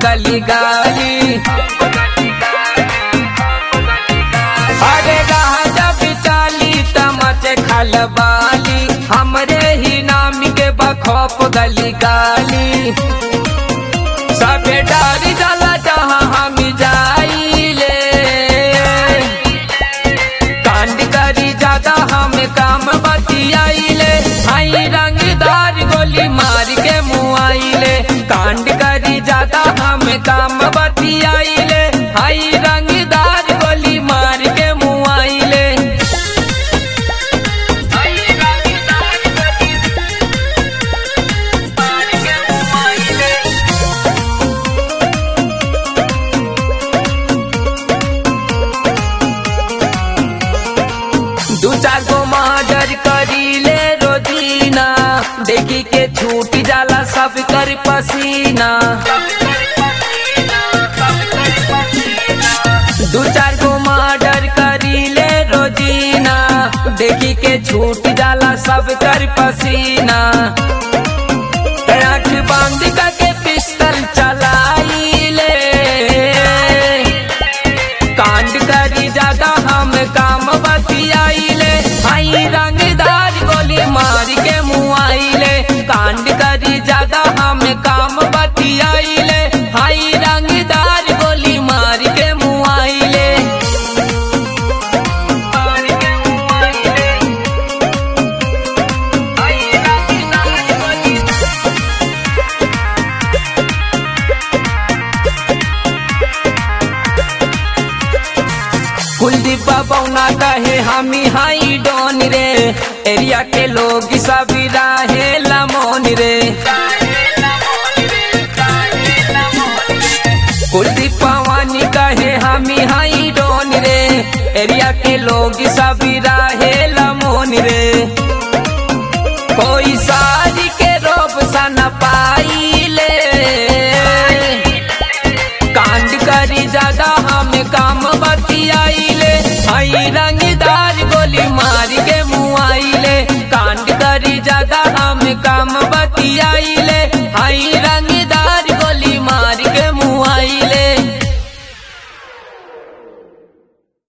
गली गाली अरे राजा बिचाली तमचे खलबाली हमरे ही नाम के बखौफ गली गाली सबे डारी जाला जहाँ हम जाइले कांड करी ज्यादा हम काम बतियाइले आई रंगदार गोली मार के मुआइले कांड करी ज्यादा हम काम बतियाइले आई रंगदार गोली मार के मुआइले दू चार गो महाजर करीले रोजीना देखी के छूट जाला सब कर पसीना दू चार गो मर्डर करीले रोजीना देखी के छूट जाला सब कर पसीना आँख बांध के पिस्टल चलाइले कांड करी ज्यादा हम काम बतियाइले आई रंगदार गोली मार के मुआइले कांड करी ज्यादा हम काम बतियाइले आई रंगदार गोली मार के मुआइले मार के मुआइले आई रंगदार गोली कुलदीप बौना कहे हमी हाई डोन रे एरिया के लोग सब राहे लमोन रे कुलदीप पवानी कहे हमी हाई डोन रे एरिया के लोग सब राहे लमोन रे कोई सारी के रोब सा न पाइले कांड करी ज्यादा हम काम बतियाइले आई रंगदार गोली मार के मुआइले कांड करी ज्यादा हम काम बतियाइले आई